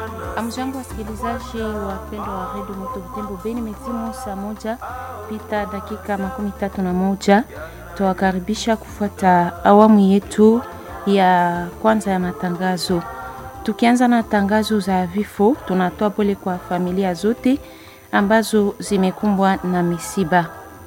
Amjambo wasikilizaji wapendwa wa redio Moto Butembo Beni, metimu saa moja pita dakika makumi tatu na moja. Tuwakaribisha kufuata awamu yetu ya kwanza ya matangazo. Tukianza na tangazo za vifo, tunatoa pole kwa familia zote ambazo zimekumbwa na misiba.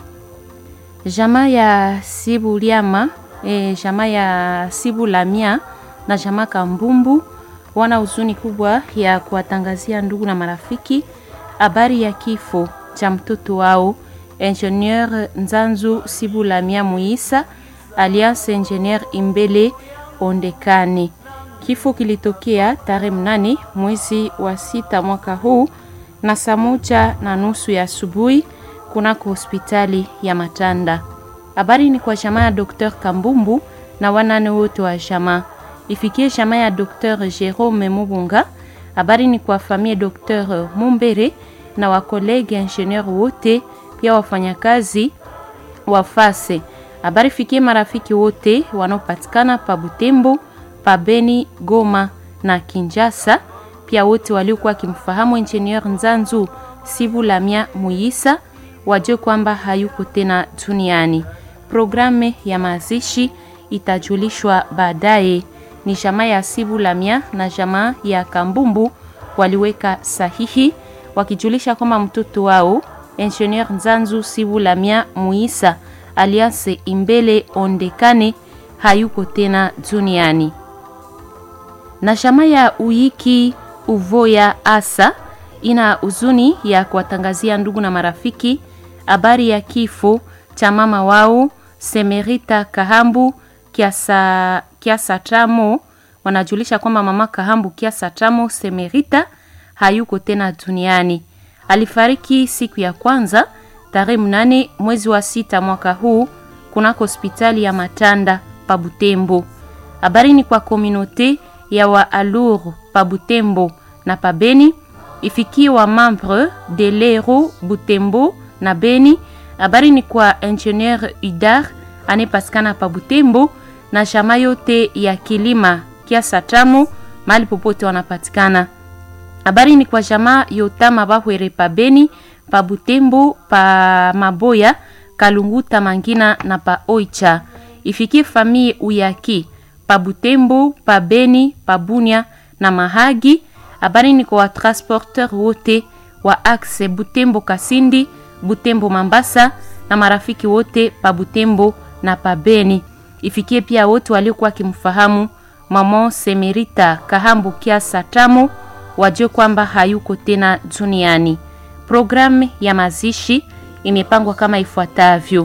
Jamaa ya Sibuliama e, jamaa ya Sibulamia na jamaa Kambumbu wana huzuni kubwa ya kuwatangazia ndugu na marafiki habari ya kifo cha mtoto wao Ingenieur Nzanzu Sibulamia Muisa alias Ingenieur Imbele Ondekani. Kifo kilitokea tarehe mnane mwezi wa sita mwaka huu na saa moja na nusu ya asubuhi kunako hospitali ya Matanda. Habari ni kwa jamaa ya Dr. Kambumbu na wanane wote wa jamaa ifikie jamaa ya Dr. Jerome Mubunga. Habari ni kwa familia Dr. Mumbere na wakolege ingenieur wote, pia wafanyakazi wa fase. Habari fikie marafiki wote wanaopatikana pa Butembo, pa Beni, Goma na Kinjasa, pia wote waliokuwa wakimfahamu ingenieur Nzanzu Sibulamia Muyisa wajue kwamba hayuko tena duniani. Programu ya mazishi itajulishwa baadaye. Ni jamaa ya Sibulamia na jamaa ya Kambumbu waliweka sahihi wakijulisha kwamba mtoto wao Ingenieur Nzanzu Sibulamia Muisa alias Imbele Ondekane hayuko tena duniani. Na jamaa ya Uyiki Uvoya Asa ina huzuni ya kuwatangazia ndugu na marafiki habari ya kifo cha mama wao Semerita Kahambu Kiasa, Kiasa Tramo. Wanajulisha kwamba mama Kahambu Kiasa Tramo Semerita hayuko tena duniani. Alifariki siku ya kwanza tarehe mnane mwezi wa sita mwaka huu kunako hospitali ya Matanda pa Butembo. Habari ni kwa kominote ya wa Aluru pa Butembo na pa Beni ifikie wa membre de Lero Butembo na Beni. Habari ni kwa ingenieur Udar anayepatikana pa Butembo na shama yote ya kilima Kiasa Tamu mahali popote wanapatikana. Habari ni kwa jamaa Yotama Bahwere pa Beni, pa Butembo, pa Maboya, Kalunguta, Mangina na pa Oicha. Ifikie famille Uyaki pa Butembo, pa Beni, pa Bunia na Mahagi. Habari ni kwa watransporteur wote wa axe Butembo Kasindi, Butembo Mambasa na marafiki wote pa Butembo na pa Beni. Ifikie pia wote waliokuwa wakimfahamu mama Semerita Kahambu Kiasa Tamu wajue kwamba hayuko tena duniani. Programu ya mazishi imepangwa kama ifuatavyo: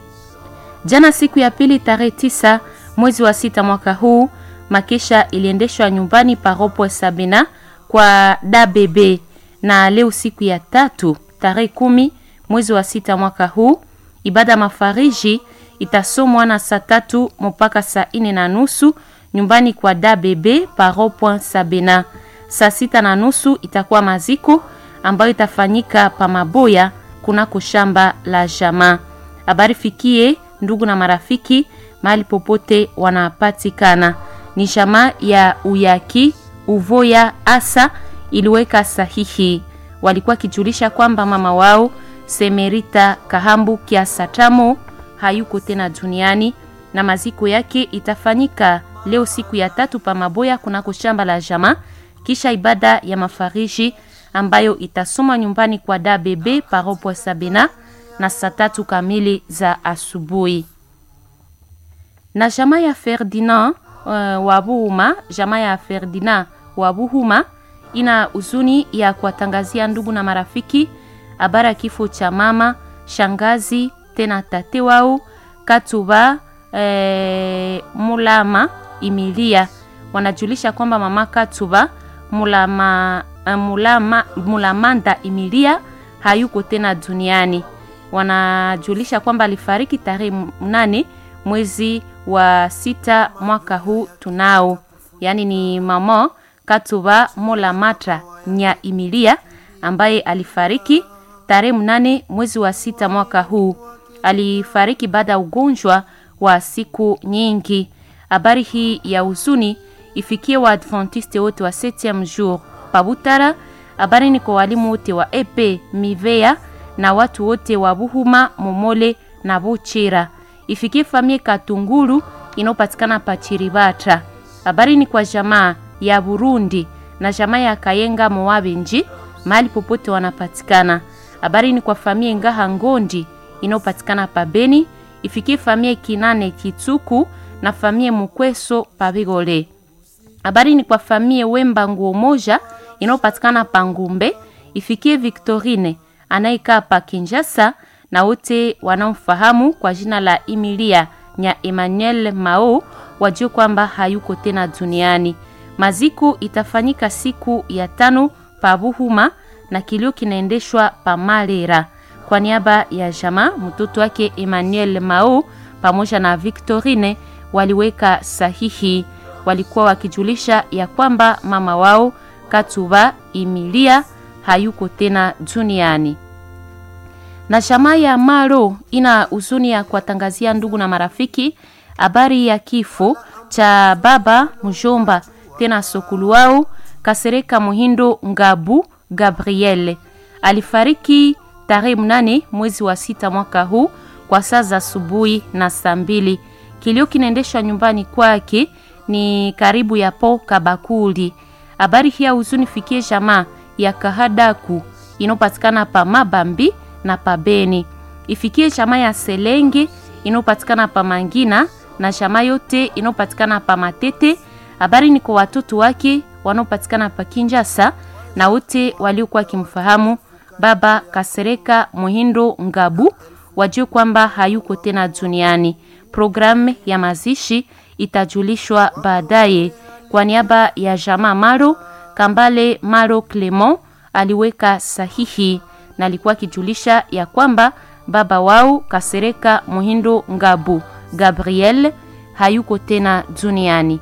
jana siku ya pili tarehe tisa mwezi wa sita mwaka huu, makesha iliendeshwa nyumbani paropo Sabina kwa DBB, na leo siku ya tatu tarehe kumi mwezi wa sita mwaka huu, ibada mafariji itasomwa na saa tatu mpaka saa ine na nusu nyumbani kwa DBB paropo Sabina. Saa sita na nusu itakuwa maziko ambayo itafanyika pa Maboya kunako shamba la jamaa. Habari fikie ndugu na marafiki mahali popote wanapatikana. Ni jamaa ya Uyaki Uvoya Asa iliweka sahihi, walikuwa kijulisha kwamba mama wao Semerita Kahambu Kiasa Tamo hayuko tena duniani na maziko yake itafanyika leo siku ya tatu pa Maboya kunako shamba la jamaa kisha ibada ya mafariji ambayo itasoma nyumbani kwa DBB paropo Sabina na saa tatu kamili za asubuhi. Na jamaa ya Ferdinand uh, Wabuhuma, jamaa ya Ferdinand Wabuhuma ina huzuni ya kuwatangazia ndugu na marafiki habari ya kifo cha mama shangazi tena tate wao Katuba eh, Mulama Imilia. Wanajulisha kwamba mama Katuba Mulama, mulama, Mulamanda Imilia hayuko tena duniani. Wanajulisha kwamba alifariki tarehe mnane mwezi wa sita mwaka huu tunao, yaani ni mama Katuba Mulamatra nya Imilia ambaye alifariki tarehe mnane mwezi wa sita mwaka huu. Alifariki baada ya ugonjwa wa siku nyingi. Habari hii ya huzuni ifikie Waadventiste wote wa 7e jour Pabutara. Habari ni kwa walimu wote wa EP Mivea na watu wote wa Buhuma, Momole na Buchira. Ifikie famie Katunguru inayopatikana pa Chiribata. Habari ni kwa jamaa ya Burundi na jamaa ya Kayenga Mowabenji mahali popote wanapatikana. Habari ni kwa famie Ngaha Ngondi inayopatikana pa Beni. Ifikie famie Kinane Kitsuku na famie Mukweso pa Bigole. Habari ni kwa famie Wemba Nguo Moja inayopatikana pa Ngumbe. Ifikie Victorine anayekaa pa Kinshasa na wote wanaomfahamu kwa jina la Emilia nya Emmanuel Mao wajue kwamba hayuko tena duniani. Maziko itafanyika siku ya tano pa Buhuma na kilio kinaendeshwa pa Malera. Kwa niaba ya jamaa, mtoto wake Emmanuel Mao pamoja na Victorine waliweka sahihi, walikuwa wakijulisha ya kwamba mama wao Katuba Emilia hayuko tena duniani na jamaa ya Maro ina huzuni ya kuwatangazia ndugu na marafiki habari ya kifo cha baba mjomba tena sokulu wao Kasereka Muhindo Ngabu Gabriel. Alifariki tarehe mnane mwezi wa sita mwaka huu kwa saa za asubuhi na saa mbili. Kilio kinaendeshwa nyumbani kwake ni karibu ya po Kabakuli. Habari hii ya huzuni fikie jamaa ya Kahadaku inayopatikana pa Mabambi na pabeni ifikie chama ya Selenge inayopatikana pa Mangina na chama yote inayopatikana pa Matete. Habari ni kwa watoto wake wanaopatikana pa Kinjasa na wote waliokuwa wakimfahamu baba Kasereka Muhindo Ngabu wajue kwamba hayuko tena duniani. Programu ya mazishi itajulishwa baadaye. Kwa niaba ya jamaa Maro Kambale Maro Clement aliweka sahihi na alikuwa akijulisha ya kwamba baba wao Kasereka Muhindo Ngabu Gabriel hayuko tena duniani.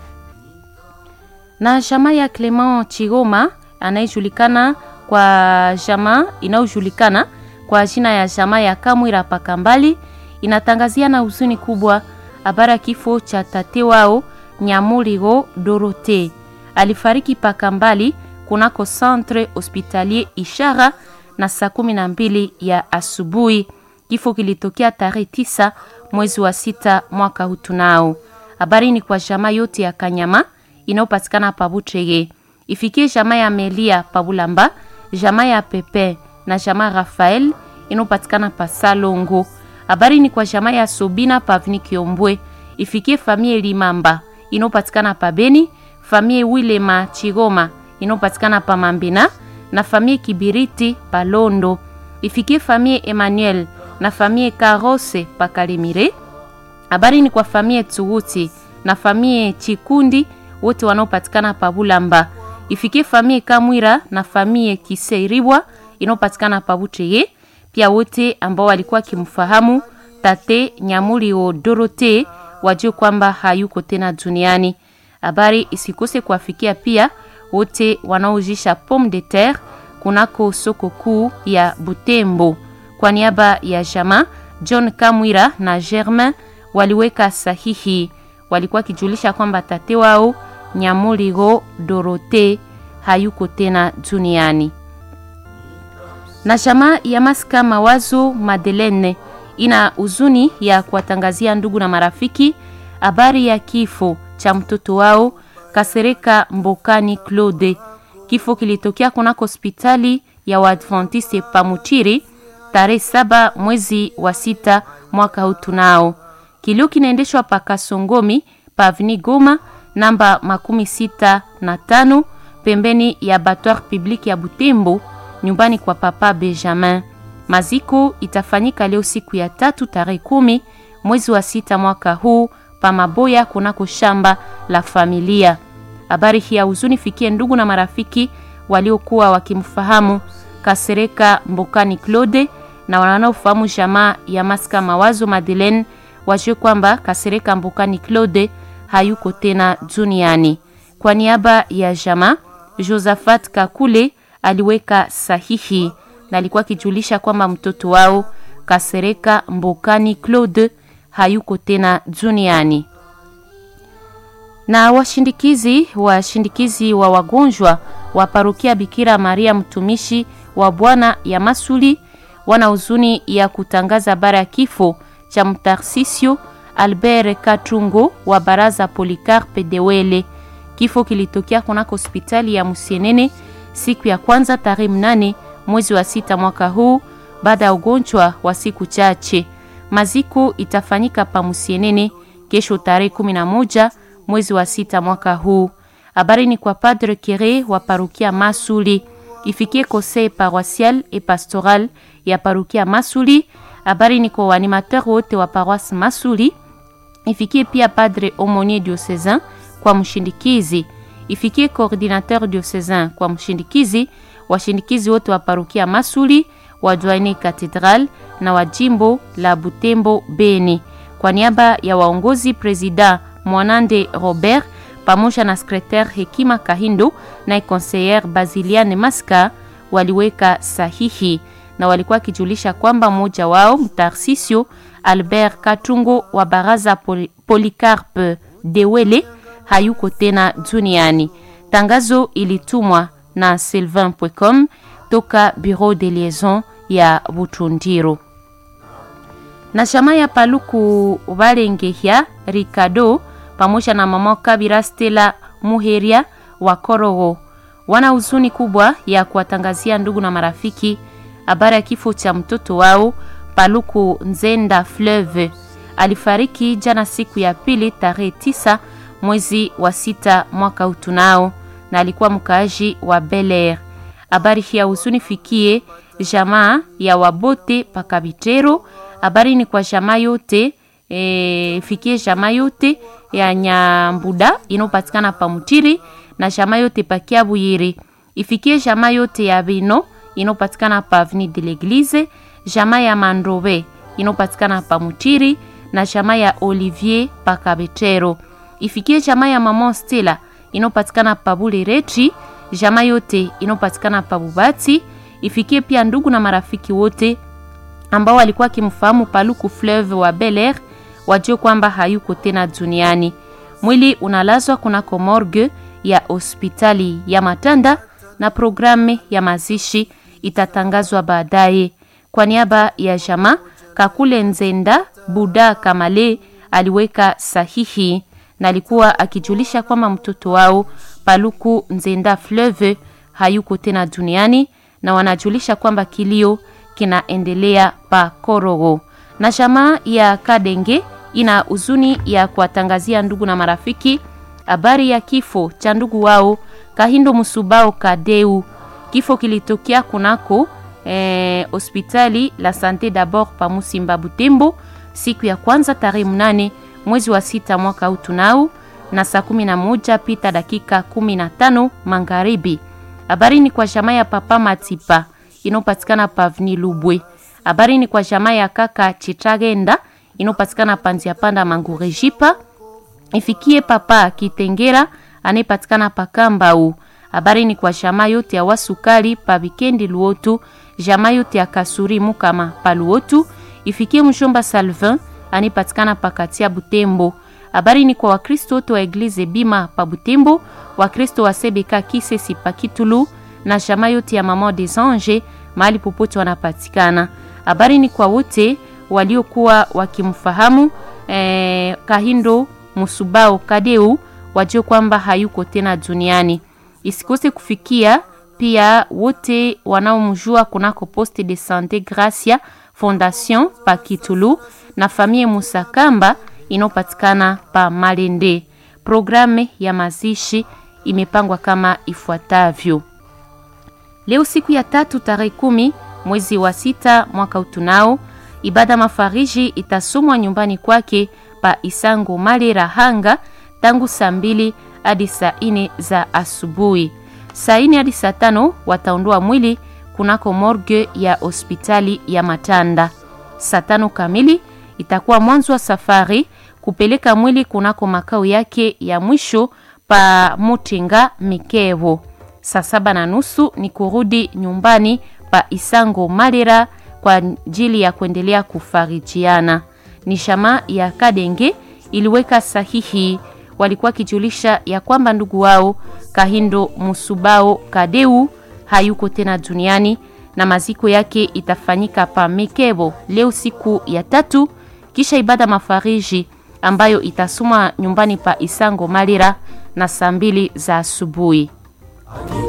Na jamaa ya Clement Chigoma anayejulikana kwa jamaa inayojulikana kwa jina ya jamaa ya Kamwira Pakambali inatangazia na huzuni kubwa habari ya kifo cha tate wao Nyamurigo Dorote. Alifariki Pakambali kunako centre hospitalier Ishara na saa kumi na mbili ya asubuhi. Kifo kilitokea tarehe tisa mwezi wa sita mwaka huu. Tunao habari ni kwa jamaa yote ya Kanyama inayopatikana Pabutrege, ifikie jamaa ya Melia Pabulamba, jamaa ya Pepe na jamaa Rafael inayopatikana pa Salongo. Habari ni kwa jamaa ya Sobina Pavni Kiombwe, ifikie famie Limamba inayopatikana pa Beni, famie Wilema Chigoma inayopatikana pa Mambina na famie Kibiriti Palondo, ifikie famie Emmanuel na famie Karose pa Kalimire. Habari ni kwa famie Tsuguti na famie Chikundi wote wanaopatikana pa Bulamba, ifikie famie Kamwira na famie Kiseiribwa inayopatikana pa Buteye, pia wote ambao walikuwa kimfahamu tate Nyamuri o Dorote wajue kwamba hayuko tena duniani. Habari isikose kuwafikia pia wote wanaojisha pomme de terre kunako soko kuu ya Butembo. Kwa niaba ya jama John Kamwira na Germain waliweka sahihi, walikuwa kijulisha kwamba tate wao Nyamurigo Dorote hayuko tena duniani. Na jama ya Maska Mawazo Madeleine ina huzuni ya kuwatangazia ndugu na marafiki habari ya kifo cha mtoto wao Kasereka Mbokani Claude. Kifo kilitokea kunako hospitali ya Waadventiste Pamutiri tarehe saba mwezi wa sita mwaka huu. Tunao kilio kinaendeshwa pa Kasongomi pa Avni Goma namba makumi sita na tano pembeni ya Batoire Public ya Butembo, nyumbani kwa Papa Benjamin. Maziko itafanyika leo siku ya tatu tarehe kumi mwezi wa sita mwaka huu pa Maboya kunako shamba la familia. Habari hii ya huzuni fikie ndugu na marafiki waliokuwa wakimfahamu Kasereka Mbokani Claude na wanaofahamu jamaa ya Maska Mawazo Madeleine wajue kwamba Kasereka Mbokani Claude hayuko tena duniani. Kwa niaba ya jamaa, Josephat Kakule aliweka sahihi na alikuwa akijulisha kwamba mtoto wao Kasereka Mbokani Claude hayuko tena duniani. Na washindikizi washindikizi wa wagonjwa wa parokia Bikira Maria mtumishi wa Bwana ya Masuli wana huzuni ya kutangaza bara ya kifo cha Mtarsisio Albert Katungo wa baraza Policarpe Dewele. Kifo kilitokea kunako hospitali ya Musienene siku ya kwanza tarehe mnane mwezi wa sita mwaka huu baada ya ugonjwa wa siku chache. Maziko itafanyika pa Musienene kesho tarehe 11 mwezi wa sita mwaka huu. Habari ni kwa Padre Kere wa parokia Masuli, ifikie conseil paroissial et pastoral ya parokia Masuli. Habari ni kwa waanimateur wote wa paroisse Masuli, ifikie pia Padre aumonier diocesain kwa mshindikizi, ifikie coordinateur diocesain kwa mshindikizi, washindikizi wote wa parokia Masuli, wa Douane Cathedral na wa jimbo la Butembo Beni. Kwa niaba ya waongozi President Mwanande Robert pamoja na secretaire Hekima Kahindo na conseillere Basiliane Maska waliweka sahihi na walikuwa wakijulisha kwamba mmoja wao Mtarsisio Albert Katungo wa baraza Poli, Policarpe Dewele hayuko tena duniani. Tangazo ilitumwa na sylvain.com toka Bureau de Liaison ya Butundiro na shama ya Paluku Valengehya Ricardo pamoja na mama Kabira Stella Muheria wa Korogo wana huzuni kubwa ya kuwatangazia ndugu na marafiki habari ya kifo cha mtoto wao Paluku Nzenda Fleuve. Alifariki jana siku ya pili tarehe tisa mwezi wa sita mwaka utunao, na alikuwa mkaaji wa Bel Air. Habari hii ya huzuni fikie jamaa ya Wabote Pakabitero. Habari ni kwa jamaa yote e, fikie jamaa yote ya Nyambuda inopatikana pa Mutiri na jamaa yote pa Kiabuyiri. Ifikie jamaa yote ya Bino inopatikana pa Avenue de l'Eglise, jamaa ya Mandrobe inopatikana pa Mutiri na jamaa ya Olivier pa Kabetero. Ifikie jamaa ya Mama Stella inopatikana pa Bulereti, jamaa yote inopatikana pa Bubati. Ifikie pia ndugu na marafiki wote ambao walikuwa akimfahamu Paluku Fleuve wa Bel Air wajue kwamba hayuko tena duniani. Mwili unalazwa kunako morgue ya hospitali ya Matanda na programu ya mazishi itatangazwa baadaye. Kwa niaba ya jamaa Kakule Nzenda Buda Kamale aliweka sahihi na alikuwa akijulisha kwamba mtoto wao Paluku Nzenda Fleuve hayuko tena duniani na wanajulisha kwamba kilio kinaendelea pa Korogo. Na jamaa ya Kadenge ina huzuni ya kuwatangazia ndugu na marafiki habari ya kifo cha ndugu wao Kahindo Musubao Kadeu. Kifo kilitokea kunako hospitali eh, la Sante d'abord pa Musimba Butembo siku ya kwanza tarehe mnane mwezi wa sita mwaka huu tunao na saa kumi na moja pita dakika kumi na tano magharibi. Habari ni kwa jamaa ya papa Matipa inopatikana pa Avni Lubwe. Habari ni kwa jamaa ya kaka Chitragenda inopatikana panzia panda Mangurejipa. Ifikie papa Kitengera anayepatikana pa Kambau. Habari ni kwa jamaa yote ya Wasukali pa Bikendi Luotu, jamaa yote ya Kasuri Mukama pa Luotu. Ifikie mshomba Salvin anayepatikana pa Katia Butembo. Habari ni kwa Wakristo wote wa Eglise Bima pa Butembo, Wakristo wa Sebeka Kisesi pa Kitulu na jamaa yote ya Mama des Anges mahali popote wanapatikana. Habari ni kwa wote waliokuwa wakimfahamu eh, Kahindo Musubao Kadeu wajue kwamba hayuko tena duniani. Isikose kufikia pia wote wanaomjua kunako Poste de Sante Gracia Fondation pa Kitulu na famille Musakamba inayopatikana pa Malende. Programu ya mazishi imepangwa kama ifuatavyo: leo siku ya tatu tarehe kumi mwezi wa sita mwaka utunao, ibada mafariji itasomwa nyumbani kwake pa Isango Malera Hanga tangu saa mbili hadi saa ine za asubuhi. Saa ine hadi saa tano wataondoa mwili kunako morgue ya hospitali ya Matanda. Saa tano kamili itakuwa mwanzo wa safari kupeleka mwili kunako makao yake ya mwisho pa Mutinga Mikevo. Saa saba na nusu ni kurudi nyumbani pa Isango Malera kwa ajili ya kuendelea kufarijiana. Ni shama ya Kadenge iliweka sahihi, walikuwa kijulisha ya kwamba ndugu wao Kahindo Musubao Kadeu hayuko tena duniani na maziko yake itafanyika pa Mekebo leo siku ya tatu, kisha ibada mafariji ambayo itasomwa nyumbani pa Isango Malira na saa mbili za asubuhi.